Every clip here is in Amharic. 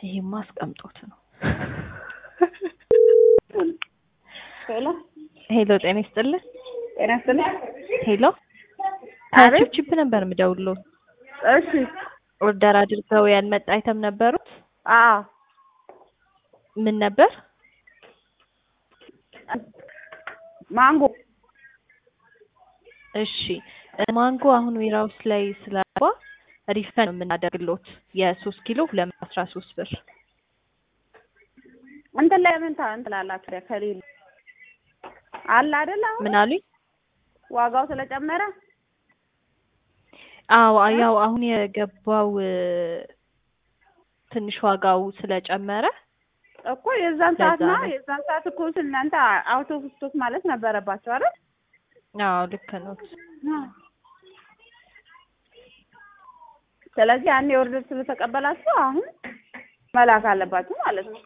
ይሄማ አስቀምጦት ነው። ሄሎ ሄሎ ጤና ይስጥልን። ጤና ይስጥልኝ። ሄሎ አቤት። ከቺፕ ነበር የምደውለው። እሺ ኦርደር አድርገው ያልመጣ አይተም ነበሩት። አዎ ምን ነበር? ማንጎ እሺ ማንጎ አሁን ዌራውስ ላይ ስላባ ሪፈን ነው የምናደርግሎት የሶስት ኪሎ ሁለት መቶ አስራ ሶስት ብር እንትን ላይ ምን ታ- እንትን ላላችሁ ከሌለ አለ አይደል? አሁን ምን አሉኝ? ዋጋው ስለጨመረ አዎ ያው አሁን የገባው እ፣ ትንሽ ዋጋው ስለጨመረ እኮ የዛን ሰዓት ለዛ ና ነው። የዛን ሰዓት እኮ እናንተ አውቶ ስቶክ ማለት ነበረባቸው አይደል? አዎ ልክ ነው። ስለዚህ አንድ የኦርደር ስለተቀበላችሁ አሁን መላክ አለባችሁ ማለት ነው።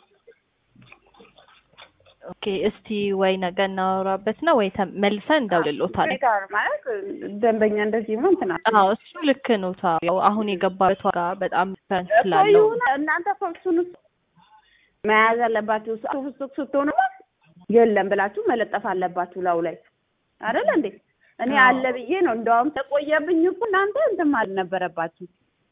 ኦኬ እስቲ ወይ ነገ እናወራበት ነው ወይ ተም- መልሰን እንደውልሎታለን። ሁኔታ ነው ማለት ደንበኛ እንደዚህ ሆኖ እንትን አለ አዎ እሱ ልክ ነው። ታው ያው አሁን የገባበት ዋጋ በጣም ፈን እኮ ስላለው ይሁን እናንተ እኮ እሱን መያዝ አለባችሁ። አውቶ ስቶክ ስትሆኑ የለም ብላችሁ መለጠፍ አለባችሁ ላው ላይ አይደል እንዴ? እኔ አዎ። አለ ብዬ ነው እንደውም ተቆየብኝ እኮ እናንተ እንትን ማለት ነበረባችሁ።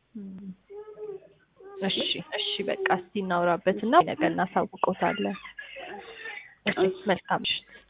እሺ እሺ በቃ እስቲ እናውራበትና ነገ እናሳውቀውታለን። እሺ መልካም ምሽት።